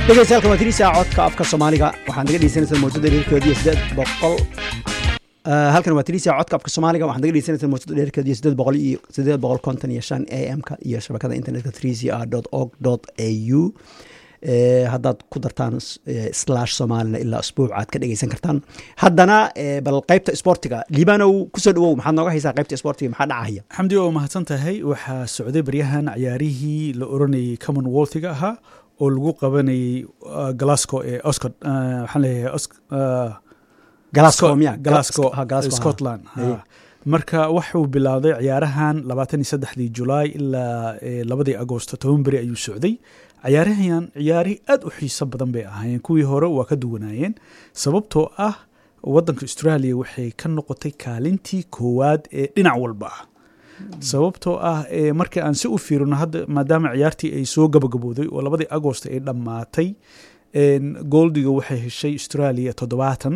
dhegeystayaal waa tirisa codka afka soomaaliga waxaad naga dhegeysanaysaa mawjada dheerkeediyo sideed boqol halkan waa tirisa codka afka soomaaliga waxaad naga dhegeysanaysaa mawjada dheerkeediyo sideed boqol iyo sideed boqol konton iyo shan a m ka iyo shabakada internetka trca dot org dot a u haddaad ku dartaan slash soomaalina ilaa usbuuc aad ka dhegeysan kartaan haddana bal qaybta sportiga liibanow kusoo dhawow maxaad nooga haysaa qaybta sportiga maxaa dhacaya xamdi waa mahadsan tahay waxaa socday baryahan ciyaarihii la oranayay commonwealthiga ahaa oo lagu qabanayay glasgow ee oscod waxaan leeyahay Glasgow miya? glasgow Ha, Glasgow, ha. scotland Haye. ha. marka waxuu bilowday ciyaarahan labaatan iyo saddexdii julaay ilaa eh, labadii agoosto toban beri ayuu socday ciyaarahan ciyaari aad u xiiso badan bay ahaayeen kuwii hore waa ka duwanaayeen sababtoo ah wadanka australia waxay ka noqotay kaalintii koowaad ee dhinac walba ah sababtoo ah eh, markii aan si u fiirino hadda maadaama ciyaartii ay soo gabagabooday oo labadii agoost ay dhammaatay en, goldiga waxay heshay australia toddobaatan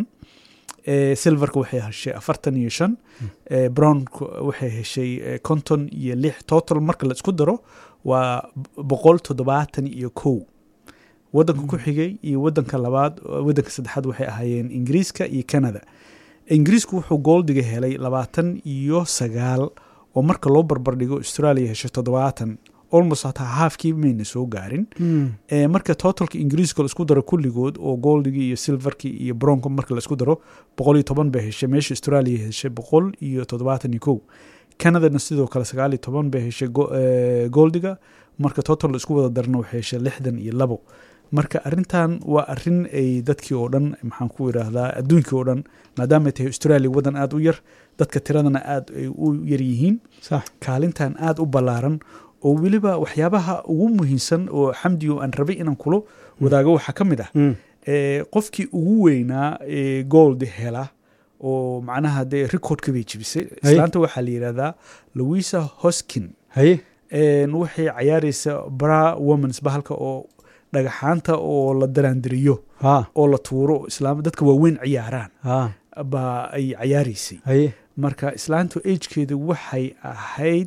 eh, silverka waxay heshay afartan iyo shan eh, brownka waxay heshay eh, konton iyo lix total marka la isku daro waa boqol toddobaatan iyo kow wadanka ku xigay iyo wadanka labaad wadanka saddexaad waxay ahaayeen ingiriiska iyo canada ingiriisku wuxuu goldiga helay labaatan iyo sagaal oo marka loo barbardhigo australia heshay toddobaatan almost hataa haafkii mayna soo gaarin Eh, marka totalka ingiriiska la isku daro kulligood oo goldigii iyo silverkii iyo bronco marka la isku daro boqol iyo toban bay heshay meesha australia heshay boqol iyo toddobaatan iyo kow canadana sidoo kale sagaal iyo toban bay heshay go- eh, goldiga marka total la isku wada darna waxay heshay lixdan iyo labo marka arintan waa arin ay dadkii oo dhan maxaan ku idhaahdaa adduunkii oo dhan maadaama ay tahay australia wadan aad u yar dadka tiradana aad ay u yar yihiin sax kaalintan aad u ballaaran oo weliba waxyaabaha ugu muhiimsan oo xamdiyo aan rabay inaan kulo wadaago waxaa ka mid ah Mm. eh, qofkii ugu weynaa ee gold hela oo macnaha dee recordka bay jebisay Hay. islaanta waxaa la yidhahdaa louisa hoskin haye En, waxay cayaaraysa bra womans bahalka oo dhagaxaanta oo la daraandiriyo ha oo la tuuro islaam dadka waaweyn ciyaaraan ha baa ay cayaaraysay haye marka islaantu agekeedu waxay ahayd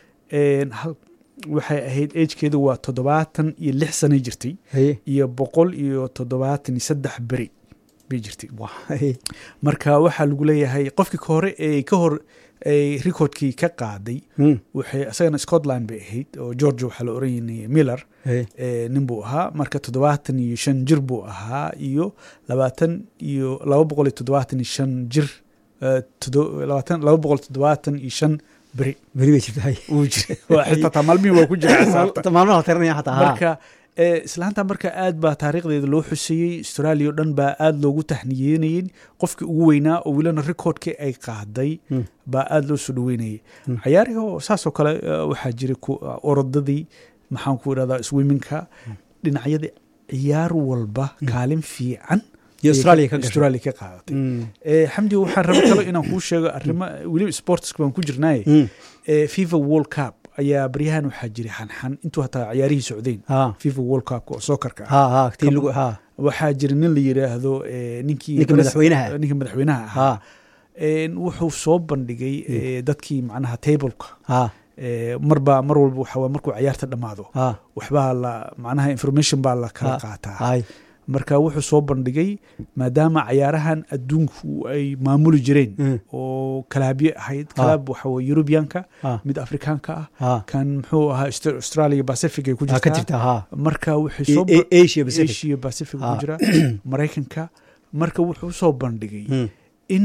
en, hal- waxay ahayd agekeedu waa toddobaatan iyo lix sanay jirtay haye iyo boqol iyo toddobaatan iyo saddex beri bay jirtay haye marka waxaa lagu leeyahay qofkii ka hore ee ka hor ay recordkii ka qaaday Mm. waxay isagana scotland bay ahayd oo georgia waxaa la oranayay miller haye eh, nin buu ahaa marka toddobaatan iyo shan jir buu ahaa iyo labaatan iyo laba boqol iyo toddobaatan iyo shan jir eh, todo- labaatan laba boqol toddobaatan iyo shan beri beri bay jirta haye uu jiray Waa xitaa taa maalmihii waa ku jira xisaabta maalmaha la tiranaya xataa ha marka eh, islaanta marka aad baa taariikhdeeda loo xuseeyey australia oo dhan baa aad loogu tahniyeynayey qofkii ugu weynaa oo welina recordkii ay qaaday Mm. baa aad loo soo dhaweynayay Mm. cayaarihi oo saasoo kale eh, waxaa jiray ku- orodadii maxaan ku idhahdaa swiminka dhinacyada ciyaar walba kaalin fiican iyo ayay australia ka gashay australia ka qaadatay Mm. Eh, xamdi waxaan raba kalo inaan kuu sheego arrimo weliba sportska baan ku jirnaaye Mm. Eh, fifa world cup ayaa baryahan waxaa jiray xanxan intuu hataa ciyaarihii socdeen ha fifa world cup oo sookarka ah ha ha tii lagu ha waxaa jira nin la yidhaahdo eh, ninkii Ninka madaxweynaha. ninka madaxweynaha ha ahaa En, wuxuu soo bandhigay eh, dadkii macnaha tableka ha Eh, marba mar walba waxa waa markuu ciyaarta dhammaado ha waxbaa la macnaha information baa la kala Ha. qaataa hay marka wuxuu soo bandhigay maadaama cayaarahan adduunku ay maamuli jireen Mm. oo kalaabye ahayd kalaab waxa weye yurubiyanka ha mid afrikaanka ah ha kan muxuu ahaa Aust- australia pacific ay ku ha ka jirtaa jirta ha marka wuxuu A- soo A- asia pacific asia pacific Ah. ku jira maraykanka marka wuxuu soo bandhigay Mm. in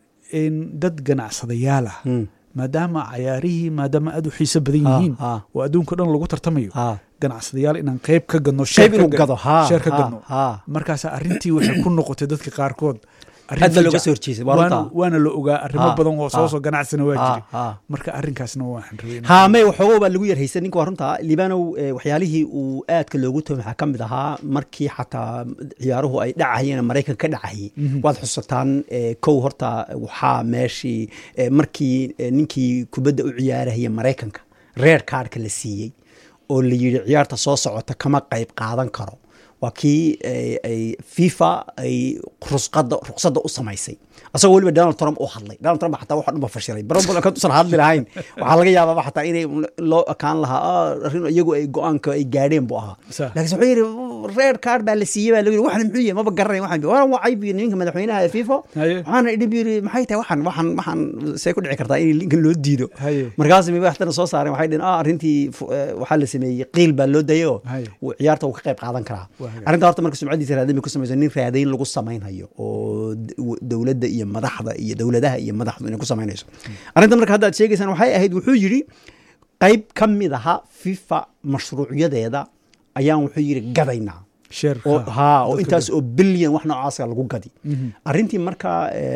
in dad ganacsadayaal ah Mm. maadaama cayaarihii maadaama aad u xiiso badan Ha, yihiin ha oo adduunka dhan lagu tartamayo ha ganacsadayaal inaan qayb ka gadno qayb share ka inuu ga- gado ha share ka ha, gadno ha markaas arrintii waxay ku noqotay dadka qaarkood arrin aad baa looga fiican. soo horjeesay waa waana, runta waana la ogaa arrimo Ha, badan oo soo ha. soo ganacsana waa ha jiray ha marka arrinkaasna waxaan rabay inaan- ha may waxoogo baa lagu yarhaysan ninka waa runta liibanow eh, waxyaalihii uu aadka loogu toomay waxaa ka mid ahaa markii xataa ciyaaruhu ay dhacayeen maraykan ka dhacayay waad xusataan eh, kow horta waxaa meeshii eh, markii eh, ninkii kubadda u ciyaarahaya maraykanka reer kaarhka la siiyey oo la yidhi ciyaarta soo socota kama qayb qaadan karo waa kii ay ay fifa ay rusqada ruqsadda u samaysay asagoo weliba donald trump u hadlay donald trump xataa waxo dhan ba fashiray barabul kantuusan hadli lahayn waxaa laga yaabaa xataa inay loo ekaan lahaa "Ah, arrin iyagu ay go-aanka ay gaadheen buu ahaa Sa- laakiin wuxuu yidhi red card baa la siiyey baa lagu yiri waxan muxuu yahay maba garanay waxan waa wacay bi ninka madaxweynaha ee fifa Haye. waxaana idhi bu yiri maxay tahay waxan waxan waxan see ku dhici kartaa in linkan loo diido Haye. markaas mi waxtana soo saareen waxay dhaheen ah arrintii fu- eh, waxaa la sameeyey qiil baa loo dayay oo Haye. uu ciyaarta uu ka qayb qaadan karaa Waa hagaag. arrinta horta marka sumcadiisa raadin ku samayso nin raadayn lagu samaynhayo oo d- w- dowladda iyo madaxda iyo dowladaha iyo madaxdu inay ku samaynayso arrinta marka hadda aad sheegaysaan waxay ahayd wuxuu yidhi qayb ka mid aha fifa mashruucyadeeda ayaan wuxuu yidhi gadaynaa sheer oo ha. ha oo Dadka intaas oo bilyan wax noocaasa lagu gadi arrintii marka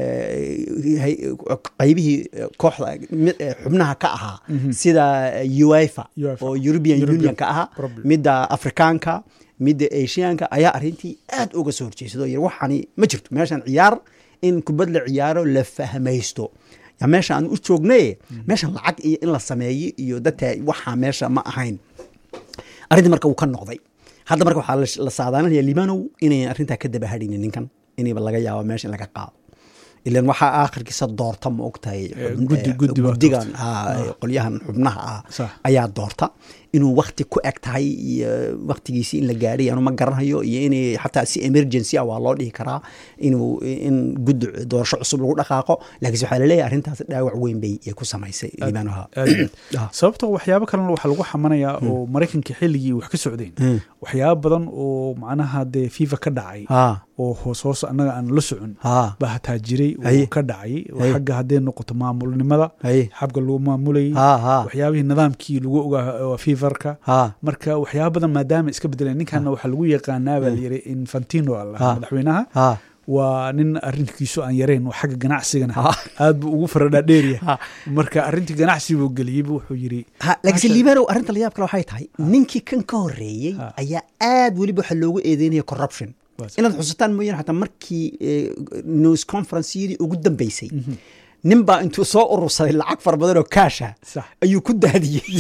eh, hay- qaybihii eh, kooxda mid- eh, xubnaha ka ahaa sida uefa UEFA. oo european European union ka ahaa problem. midda afrikaanka midda asiaanka ayaa arrintii aad uga soo horjeesadoo yiri waxani ma jirto meeshan ciyaar in kubad la ciyaaro la fahmaysto ya meesha aan u joognay meeshan lacag iyo in la sameeyo iyo dadka waxaa meesha ma ahayn arrintii marka wuu ka noqday hadda marka waxaa la- la saadaalinaya libanow inayn arrintaa ka daba hadhaynin ninkan inayba laga yaabo meesha in laga qaado ilan waxaa aakhirkiisa doorta ma ogtahay Eh, xubn- guddi- eh, guddi baa guddigan doorta. ah, qolyahan xubnaha ah Sax. ayaa doorta inuu wakti ku eg tahay iyo waktigiisii in la gaadhay anu ma garanayo iyo in xataa si emergency ah waa loo dhihi karaa inuu in guddi doorasho cusub lagu dhaqaaqo laakiinse waxaa laleeyahay arrintaas dhaawac weyn bay ay ku samaysay libanoha aad iyo aad. sababtoo waxyaabo kalena waxaa lagu xamanayaa oo maraykanka xilligii wax ka socdeen Mm. waxyaabo badan oo macnaha dee fifa ka dhacay ha oo hoos hoos annaga aan la socon ha baa hataa jiray Haye. oo ka dhacay oo Haye. xagga hadday noqoto maamulnimada haye xabga lagu maamulayay ha ha waxyaabihii nidaamkii lagu ogaa waa fifarka ha marka waxyaaba badan maadaama iska bedeleen ninkanna waxaa lagu yaqaanaa baa layiri infantino allah Ha. madaxweynaha ha waa nin arrinkiisu aan yarayn oo xagga ganacsigana Ha. aad buu ugu faradhaadheeryahay Ha. marka arrintii ganacsi buu geliyey buu wuxuu yiri ha laakiinse Maasha- libanow arrinta la yaab kale waxay tahay ninkii kan ka horreeyey Ha. ayaa aad weliba waxa loogu eedeynaya corruption Bas. inaad xusataan mooyaan xataa markii eh, news conferenceyadii ugu dambeysay nin baa intuu soo urursaday lacag fara badan oo kaasha sax ayuu ku daadiyey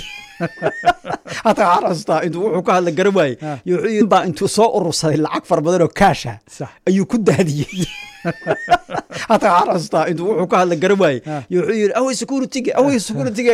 hataa waxaan xasuustaa intuu wuxuu ka hadla garan waaye Ha. iyo wuxuu yidhi, nin baa intuu soo urursaday lacag fara badan oo kaasha sax ayuu ku daadiyey hataa waxaan xasuustaa intuu wuxuu ka hadla garan waaye Ha. iyo wuxuu yidhi awey security awey security